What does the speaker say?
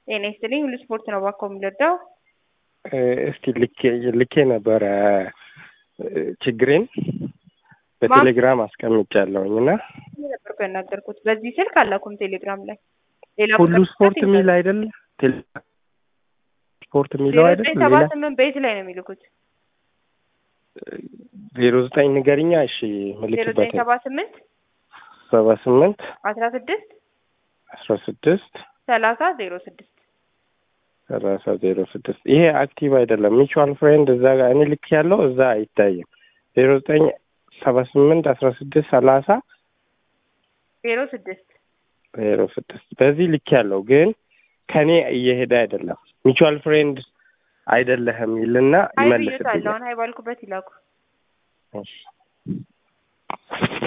ጤና ይስጥልኝ ሁሉ ስፖርት ነው ባኮ የሚለዳው እስቲ ልኬ ልኬ ነበረ ችግሬን በቴሌግራም አስቀምጫለሁኝ እና ነበር ያናገርኩት በዚህ ስልክ አላኩም ቴሌግራም ላይ ሌላ ሁሉ ስፖርት የሚል አይደል ስፖርት የሚለው አይደል ሰባ ሌላ ስምንት በየት ላይ ነው የሚልኩት ዜሮ ዘጠኝ ንገሪኛ እሺ ዜሮ ምልክበት ዘጠኝ ሰባ ስምንት ሰባ ስምንት አስራ ስድስት አስራ ስድስት ሰላሳ ዜሮ ስድስት ሰላሳ ዜሮ ስድስት ይሄ አክቲቭ አይደለም ሚቹዋል ፍሬንድ እዛ ጋር እኔ ልክ ያለው እዛ አይታይም ዜሮ ዘጠኝ ሰባ ስምንት አስራ ስድስት ሰላሳ ዜሮ ስድስት ዜሮ ስድስት በዚህ ልክ ያለው ግን ከኔ እየሄደ አይደለም ሚቹዋል ፍሬንድ አይደለህም ይልና ሀይ ብዬታለሁ ይመልስልኛል አሁን ሀይ ባልኩበት ይላኩ እሺ